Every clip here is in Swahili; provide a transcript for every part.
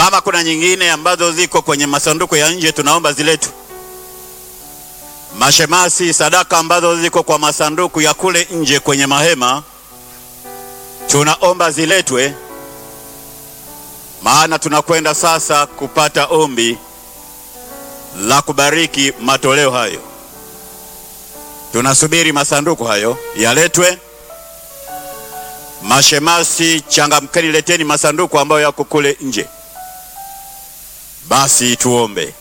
Kama kuna nyingine ambazo ziko kwenye masanduku ya nje, tunaomba ziletwe. Mashemasi, sadaka ambazo ziko kwa masanduku ya kule nje kwenye mahema, tunaomba ziletwe, maana tunakwenda sasa kupata ombi la kubariki matoleo hayo. Tunasubiri masanduku hayo yaletwe. Mashemasi, changamkeni, leteni masanduku ambayo yako kule nje. Basi tuombe.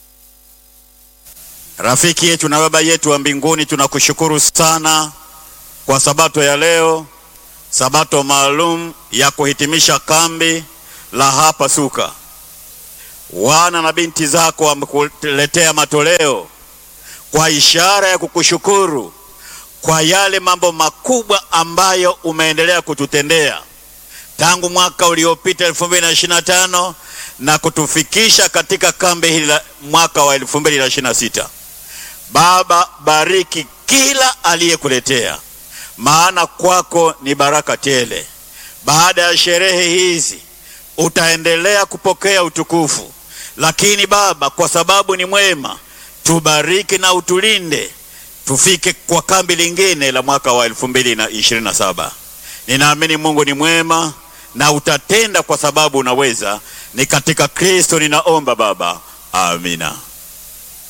Rafiki yetu na baba yetu wa mbinguni, tunakushukuru sana kwa sabato ya leo, sabato maalum ya kuhitimisha kambi la hapa Suka. Wana na binti zako wamekuletea matoleo kwa ishara ya kukushukuru kwa yale mambo makubwa ambayo umeendelea kututendea tangu mwaka uliopita 2025 na kutufikisha katika kambi hili la mwaka wa 2026. Baba, bariki kila aliyekuletea, maana kwako ni baraka tele. Baada ya sherehe hizi utaendelea kupokea utukufu, lakini Baba, kwa sababu ni mwema, tubariki na utulinde tufike kwa kambi lingine la mwaka wa 2027. Ninaamini Mungu ni mwema na utatenda kwa sababu unaweza. Ni katika Kristo ninaomba Baba, amina.